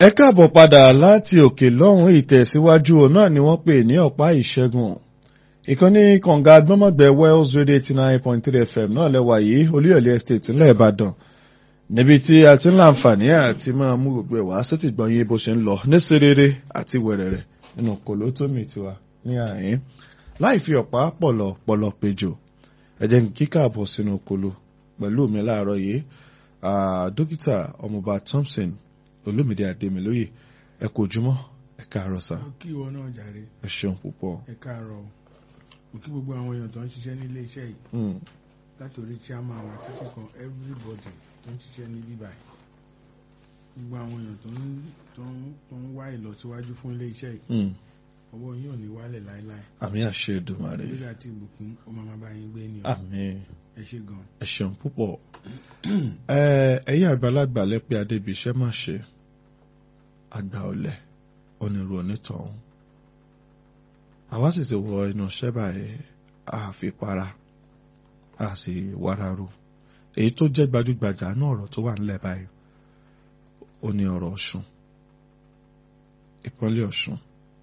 ẹ káàbọ̀ padà láti òkè lọ́hùn ìtẹ̀síwájú náà ni wọ́n pè ní ọ̀pá ìṣẹ́gun ìkànnì kànga gbọ́mọ̀gbẹ́ wells radio eighty nine point three fm náà lẹ́wà yìí olúyọ̀lé estate ńlẹ̀ ìbàdàn níbi tí a ti ń láǹfààní àti máa mú gbogbo ẹ̀ wá sétí gbọ̀nyìn bó ṣe ń lọ ní serere àti wẹ̀rẹ̀rẹ̀ nínú kòlótómì tiwa ní àyín láì fi ọ̀pá pọ̀lọ̀ pọ̀lọ̀ péjò ẹ jẹ́ kí káàbọ̀ sínú kolo pẹ̀lú mi láàárọ̀ yìí dókítà ọmọọba thompson olómìnira adémilóye ẹ kò jùmọ̀ ẹ káàárọ̀ sá ó kí ìwọ náà jàre ẹ ṣeun púpọ̀. ẹ káàárọ̀ ó kí gbogbo àwọn èèyàn tó ń ṣiṣẹ́ ní ilé iṣẹ́ yìí Mm. látòrí chairman wa títí kan everybody tó ń ṣiṣẹ́ ní bíbá yìí gbogbo àwọn èèyàn tó ń tó ń tó ń wá ìlọsíwájú fún ilé iṣẹ́ yìí Mm. ọwọ́ yín ò ní wálẹ̀ láéláé àmì àṣẹ Èdùmàrè lórí àti ìbùkún ó máa máa bá yín gbé ni o àmì ẹ ṣe gan ẹ ṣeun púpọ̀ ẹ ẹ̀yin àgbàlagbà lẹ́pẹ́ adébíṣẹ́ má ṣe àgbà ọ̀lẹ onírú onítọ̀hún àwa sì ti wọ inú iṣẹ́ báyìí a fi para a sì wáráró èyí tó jẹ́ gbajúgbajà náà ọ̀rọ̀ tó wà nílẹ̀ báyìí ó ní ọ̀rọ̀ Ọ̀ṣun ìpínlẹ̀ Ọ̀ṣun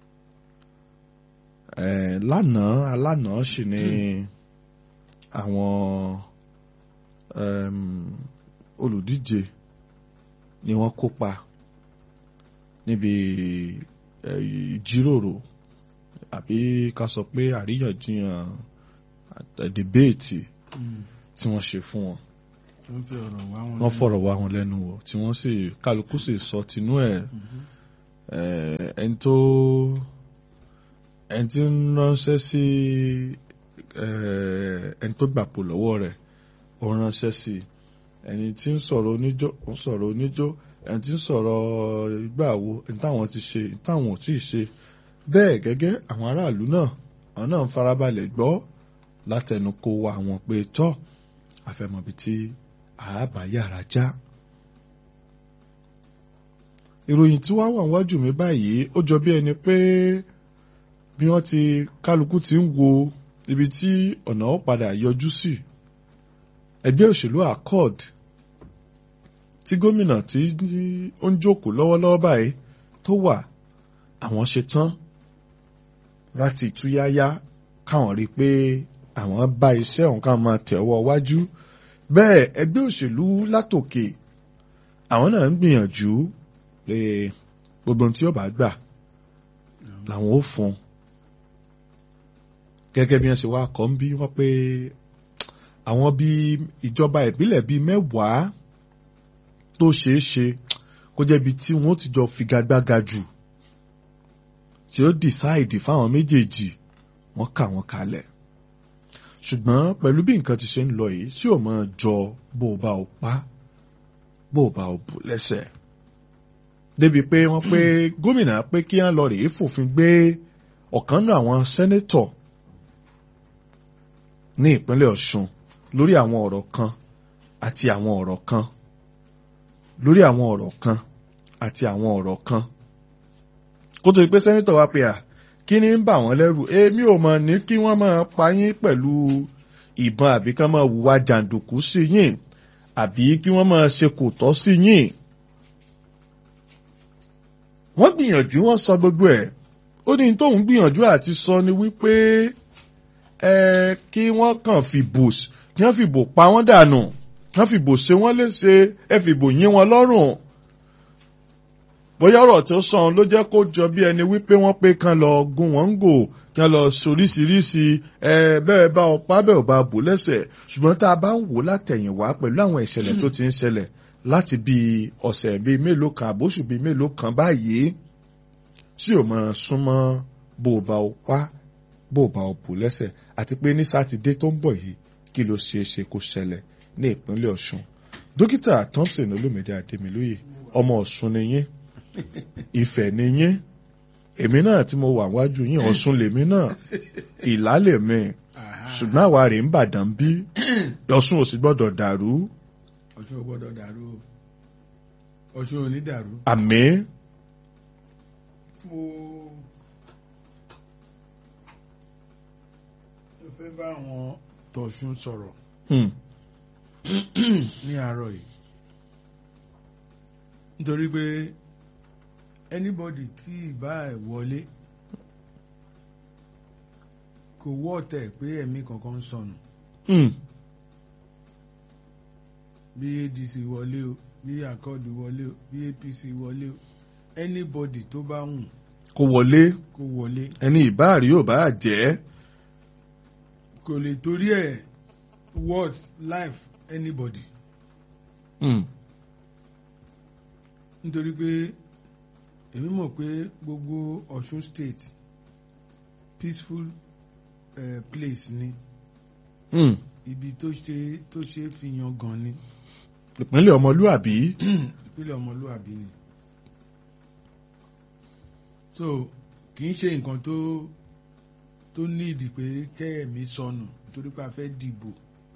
ẹ̀ lánàá alánàá sì ni àwọn um, olùdíje ni wọ́n kópa níbi eh, ìjíròrò àbí ká sọ pé àríyànjiyàn àt- debate tí wọ́n ṣe fún wọn tó ń fi ọ̀rọ̀ wá wọn wọ́n fọ̀rọ̀ wá wọn lẹ́nu wò tí wọ́n sì kálukú sì sọ tinú ẹ̀ Mhm. eh, ẹni tó ẹni tí ń ránṣẹ́ sí eh, ẹni tó gbàpò lọ́wọ́ rẹ̀ ó ránṣẹ́ sí ẹni tí ń sọ̀rọ̀ oníjó ó ń sọ̀rọ̀ oníjó ẹni tí ń sọ̀rọ̀ ìgbàwo ẹni táwọn ti ṣe ẹni táwọn ò tí ì ṣe bẹ́ẹ̀ gẹ́gẹ́ àwọn aráàlú náà àwọn náà ń farabalẹ̀ gbọ́ látẹnu kó wa àwọn pé tọ́ àfẹmọ̀bí tí àábà yàrá já ìròyìn tí wọ́n wà wájú mi báyìí ó jọ bí ẹni pé bí wọ́n ti kálukú ti ń wo ibi tí ọ̀nà ó padà yọjú sí ẹgbẹ́ òṣèlú accord tí gómìnà tí ó ń jókòó lọ́wọ́lọ́wọ́ báyìí tó wà àwọn ṣe tán láti túyáyá káwọn rí i pé àwọn bá iṣẹ́ ọ̀hún ká máa tẹ̀wọ́ wájú bẹ́ẹ̀ ẹgbẹ́ òṣèlú látòkè àwọn náà ń gbìyànjú pé gbogbo ohun tí ó bá gbà làwọn ó fún un gẹ́gẹ́ bí wọ́n ṣe wá kọ́ ń bí wọ́n pé àwọn bíi ìjọba ìbílẹ̀ bíi mẹ́wàá tó ṣeé ṣe kó jẹ́ ibi tí wọ́n ti jọ figagbága jù tí ó dìsáìdì fáwọn méjèèjì wọ́n kà wọ́n kalẹ̀ ṣùgbọ́n pẹ̀lú bí nǹkan ti ṣe ń lọ yìí tí ò mọ̀ jọ bó o bá o pa bó o bá o bù lẹ́sẹ̀ débi pé wọ́n pé gómìnà pé kí wọ́n lọ rèé fòfin gbé ọ̀kan náà àwọn sẹ́nétọ̀ ní ìpínlẹ̀ Ọ̀ṣun lórí àwọn ọ̀rọ̀ kan àti àwọn ọ̀rọ̀ kan lórí àwọn ọ̀rọ̀ kan àti àwọn ọ̀rọ̀ kan kó tó di pé sẹ́nétọ̀ wá pé à kí ni ń bà wọ́n lẹ́rù èmi ò mọ̀ ní kí wọ́n máa pa yín pẹ̀lú ìbọn àbí kán máa hùwà jàǹdùkú sí yín àbí kí wọ́n máa ṣe kò tọ́ sí yín wọ́n gbìyànjú wọ́n sọ gbogbo ẹ̀ ó ní tóun gbìyànjú àti sọ ni wípé ẹ kí wọ́n kàn fìbò kí wọ́n fìbò pa wọ́n dànù kí wọ́n fìbò ṣe wọ́n léṣe ẹ fìbò yín wọn lọ́rùn bóyá ọ̀rọ̀ tó sàn ló jẹ́ kó jọ bí ẹni wípé wọ́n pé kán lọ gún wọn ń gò kán lọ soríṣiríṣi ẹ bẹ́ẹ̀ bá ọpá bẹ́ẹ̀ ò bá bò lẹ́sẹ̀ ṣùgbọ́n tá a bá ń wò látẹ̀yìnwá pẹ̀lú àwọn ìṣẹ̀lẹ̀ tó ti ń ṣẹlẹ̀ láti bí ọ̀sẹ̀ bíi mélòó kan àbóṣù bíi mélòó kan báyìí tí ò máa súnmọ́ bó o bá o pa bó o bá o bò lẹ́sẹ̀ àti pé ní sátidé tó ń bọ̀ yìí kí ló ṣeé ṣe kó ṣẹlẹ̀ ní ìpínlẹ̀ Ọ̀ṣun dókítà Thompson Olúmídé Adémilóyè ọmọ Ọ̀ṣun ni yín Ifẹ̀ ni yín èmi náà tí mo wà wájú yín Ọ̀ṣun lèmi náà Ìlá lèmi Aha. ṣùgbọ́n àwa rèé ń bàdàn bí Ọ̀ṣun ò sì gbọ́dọ̀ dàrú Ọ̀ṣun ò gbọ́dọ̀ dàrú o Ọ̀ṣun ò ní dàrú àmín mo mo fẹ́ bá àwọn tọ̀ṣun sọ̀rọ̀ Hmm. ní àárọ̀ yìí nítorí pé anybody tí ìbá ẹ̀ wọlé kò wọ́ọ̀tẹ̀ pé ẹ̀mí kankan ń sọnù Hmm. bí adc wọlé o bí akọ́ọ̀dù wọlé o bí apc wọlé o anybody tó bá wù kò wọlé kó wọlé ẹni ìbáàrí yóò bá jẹ́ kò lè torí ẹ̀ word life anybody Hmm. nítorí pé èmi mọ̀ pé gbogbo Ọ̀ṣun state peaceful uh, place ni Hmm. ibi tó ṣe tó ṣe fi yan gan ni ìpínlẹ̀ ọmọlúàbí ìpínlẹ̀ ọmọlúwàbí ni so kì í ṣe nǹkan tó tó níìdì pé kẹ́ẹ̀mí sọnù torí pé a fẹ́ dìbò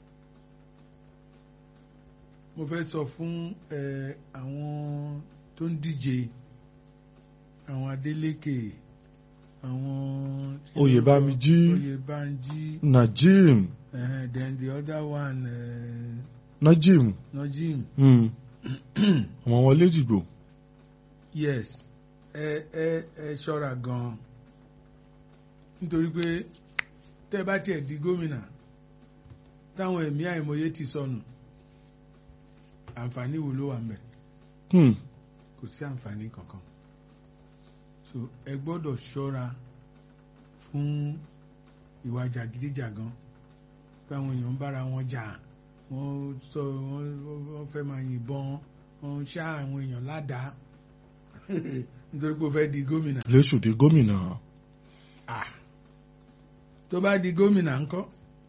mo fẹ́ sọ fún ẹ àwọn tó ń díje àwọn Adeleke àwọn Oyèbámijí. Oyèbánjí Najim uh, then the other one uh, Najim Najim Hmm. ọmọ wọn léjìgbò yes ẹ ẹ ẹ ṣọ́ra gan nítorí pé tẹ́ bá tiẹ̀ di gómìnà táwọn ẹ̀mí àìmọye ti sọnù àǹfààní wo ló wà ń bẹ̀ Hmm. kò sí àǹfààní kankan so ẹ gbọ́dọ̀ ṣọ́ra fún ìwà jàgídíjàgan pé àwọn èèyàn ń bára wọn jà wọ́n sọ wọ́n wọ́n fẹ́ máa yìnbọn wọ́n ṣá àwọn èèyàn ládàá nítorí pé ó fẹ́ di gómìnà lẹ́sù di gómìnà Ah. tó bá di gómìnà ńkọ́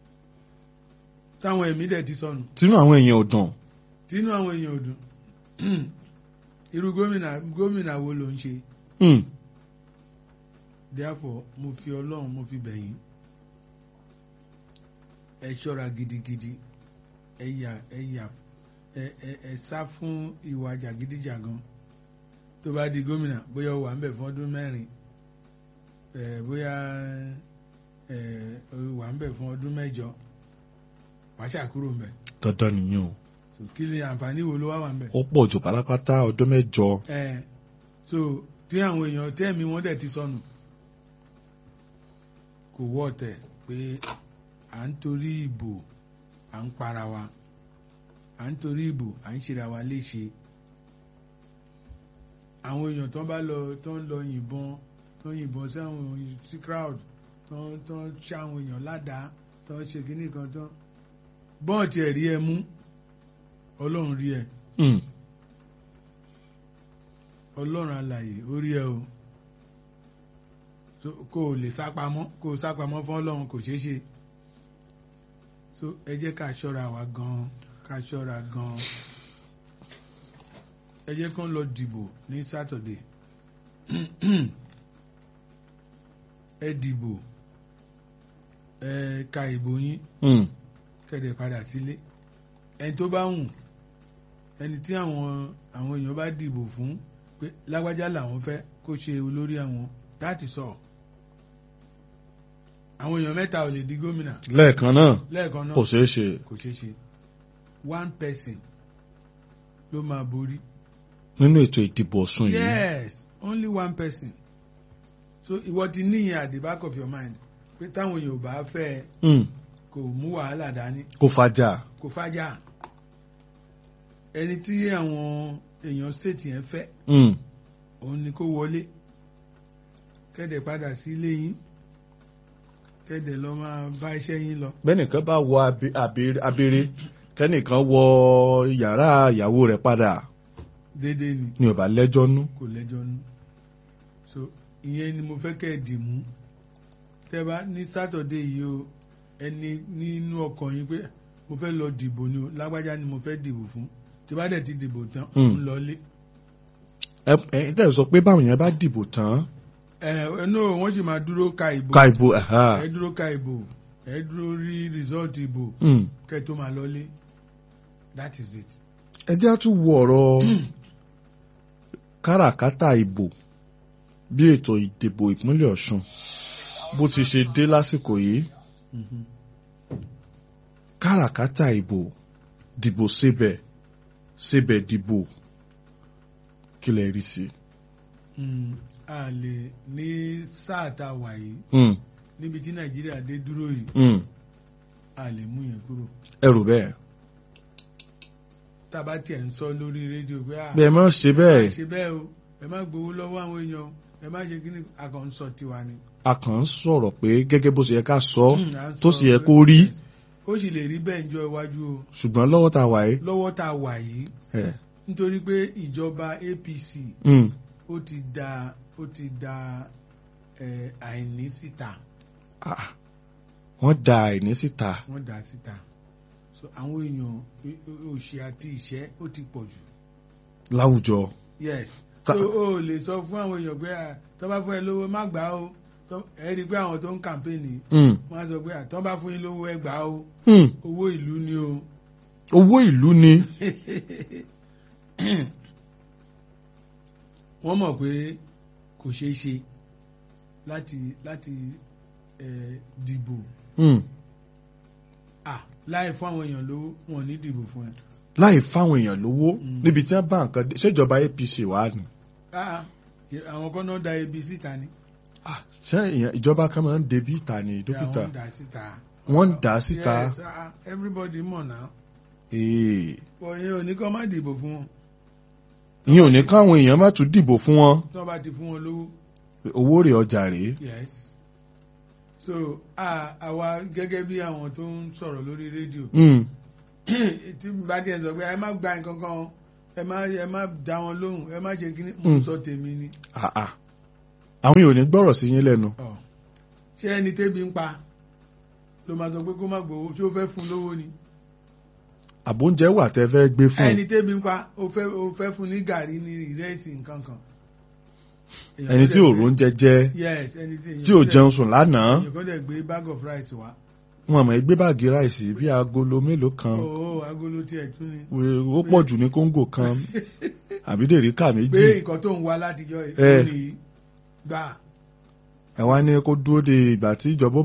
táwọn ẹ̀mí dẹ̀ ti sọnù tínú àwọn èèyàn ò dàn tínú àwọn èèyàn ò dùn irú gómìnà gómìnà wo ló ń ṣe Hmm. therefore mo fi ọlọ́run mo fi bẹ̀yìn ẹ ṣọ́ra gidigidi ẹ yà ẹ yà ẹ ẹ ẹ sá fún ìwà jàgídíjàgan tó bá di gómìnà bóyá ó wà ń bẹ̀ fún ọdún mẹ́rin ẹ bóyá ẹ ó wà ń bẹ̀ fún ọdún mẹ́jọ wàá ṣàkúrò ń bẹ̀ dandan nìyẹn o so kí ni àǹfààní wo ló wá wà ń bẹ̀. ó pọ̀ jù pátápátá ọdún mẹ́jọ ẹ so tí àwọn èèyàn tẹ́ẹ̀mí wọn dẹ̀ ti sọnù kò wọ́ ọ̀tẹ̀ pé à ń torí ìbò à ń para wa à ń torí ìbò à ń ṣera wa léṣe àwọn èèyàn tó bá lọ tó ń lọ yìnbọn tó ń yìnbọn sí àwọn sí crowd tó ń tó ń ṣá àwọn èèyàn ládàá tó ń ṣe kíní kan tó bọ́ọ̀tì ẹ̀ rí ẹ mú ọlọ́run rí ẹ Hmm. ọlọ́run alàyè orí ẹ o so kó o lè sápamọ́ kó o sápamọ́ fún ọlọ́run kò ṣeé ṣe so ẹ jẹ́ ká ṣọ́ra wa gan-an ká ṣọ́ra gan-an ẹ jẹ́ kán lọ dìbò ní Saturday ẹ dìbò ẹ ka ìbò yín Hmm. kẹ̀dẹ̀ padà sílé ẹni tó bá wù ẹni tí àwọn àwọn èèyàn bá dìbò fún pé lágbájá làwọn fẹ́ kó ṣe olórí àwọn láti sọ àwọn èèyàn mẹ́ta ò lè di gómìnà lẹ́ẹ̀kan náà lẹ́ẹ̀kan náà kò ṣeé ṣe kò ṣeé ṣe one person ló máa borí nínú ètò ìdìbò Ọ̀ṣun yìí yes only one person so ìwọ ti níyẹn at the back of your mind pé táwọn èèyàn ò bá fẹ́ ẹ, Hmm. kò mú wàhálà dání kò fàjà kò fàjà ẹni tí àwọn èèyàn state yẹn fẹ́ Hmm. òun ni kó wọlé kẹ́dẹ̀ padà sí ilé yín kẹ́dẹ̀ lọ máa bá iṣẹ́ yín lọ. bẹ́nìkan bá wọ abe- abe- abere kẹ́nìkan wọ yàrá ìyàwó rẹ̀ padà déédéé ni ni ò bá lẹ́jọ́ nú kò lẹ́jọ́ nú. so ìyẹn ni mo fẹ́ kẹ́ ẹ̀ dì mú tẹ́ bá ní sátọ̀dé yìí o ẹni nínú ọkàn yín pé mo fẹ́ lọ dìbò ni o lágbájá ni mo fẹ́ dìbò fún tí bá dẹ̀ ti dìbò tán Hmm. ń lọlé. ẹ ẹ tẹ̀ sọ pé báwọn yẹn bá dìbò tán ẹ ẹ no wọ́n sì máa dúró ka ìbò ka ìbò ẹ̀há. ẹ dúró ka ìbò ẹ dúró rí rìsọ́ọ̀tì ìbò Hmm. kẹ́ tó máa lọlé that is it. ẹ jẹ́ á tún wo ọ̀rọ̀ káràkátà ìbò bí ètò ìdìbò ìpínlẹ̀ Ọ̀ṣun bó ti ṣe dé lásìkò yìí Mhm. káràkátà ìbò dìbò síbẹ̀ síbẹ̀ dìbò kí lẹ rí sí i. Mm, a lè ní sáà tá a wà yìí Mm, níbi tí nàìjíríà dé dúró yìí mm. a lè mú yẹn kúrò ẹ rò bẹ́ẹ̀ tá a bá tiẹ̀ ń sọ lórí rédíò pé à bẹ́ẹ̀ má ṣe ẹ má bẹ́ẹ̀ ṣe bẹ́ẹ̀ o ẹ má gbowó lọ́wọ́ àwọn èèyàn ẹ má ṣe kíní àkànṣọ tiwa ni. a kàn ń sọ̀rọ̀ pé gẹ́gẹ́ bó ṣe yẹ ká sọ Mm, à ń tó sọ sì yẹ pé- kó rí ó sì lè rí bẹ́ẹ̀ ń jọ iwájú o ṣùgbọ́n lọ́wọ́ tá a wà yìí lọ́wọ́ tá a wà yìí ẹ̀, nítorí pé ìjọba APC mm, ó ti da ó ti da ẹ, àìní síta ah, wọ́n da àìní síta wọ́n dà síta so àwọn èèyàn ẹ- ẹ- òṣì àti ìṣẹ́ ó ti pọ̀ jù láwùjọ yes Ta- so o lè sọ fún àwọn èèyàn pé à, tó bá fún ẹ lówó má gbà á o Tó- ẹ rí i pé àwọn tó ń kàmpéènì Mm, wọ́n á sọ pé à, tó bá fún yín lówó ẹ gbà á o mm. owó ìlú ni o owó ìlú ni wọ́n mọ̀ pé kò ṣeé ṣe láti láti ẹ, dìbò Mm, ah láì fún àwọn èèyàn lówó wọn ò ní dìbò fún ẹ. láì fáwọn èèyàn lówó Mm. níbi tí wọ́n bá nǹkan dé ṣèjọba APC wà ní. Ah, ṣe- àwọn kan náà da ebi síta ni. Ah, ṣé èèyàn ìjọba kan máa ń debí ìta ni dókítà Àwọn ń dà síta. wọ́n ń dà á síta Yes, ah, everybody mọ̀ náà. Ee, Òye ò ní kọ́ má dìbò fún wọn. ìyẹn ò ní káwọn èèyàn má tún dìbò fún wọn Tí wọ́n bá ti fún wọn lówó. owó rẹ̀ ọjà rèé. Yes. So ah, àwa gẹ́gẹ́ bí àwọn tó ń sọ̀rọ̀ lórí rédíò. Mm, Tí n bá díẹ̀ sọ pé ẹ má gba nǹkan kan o, ẹ má ẹ má dá wọn lóhùn ẹ má ṣe kíní. Mo Mm. sọ tèmi ni. ah, ah. àwọn èèyàn ò ní gbọ́rọ̀ sí yín lẹ́nu. Ọ̀, Ṣé ẹni tébi ń pa ló máa sọ pé kó má gbowó ṣé ó fẹ́ fún lówó ni? àbóúnjẹ wà tẹ́ fẹ́ gbé fún ẹni tébi ń pa ó fẹ́ ó fẹ́ fún ní gàrí ní ìrẹsì nǹkan kan. Èèyàn ẹni tó tí dẹ̀ ò gbé- róúnjẹ jẹ yes ẹni tí tí ò jẹun sùn lánàá èèyàn kan dẹ̀ gbé bag of rice wá. wọn àmọ́ gbé báàgì ráìsì bí agolo mélòó kan ó agolo tiẹ̀ tún ni. ó pọ̀ jù ní kóńgò kan àbí dèríkà pé méjì nǹkan tó ń wá látijọ́ Eh. ìkọ́ni gbà. ẹ wá ní kó dúró de ìgbà tí ìjọba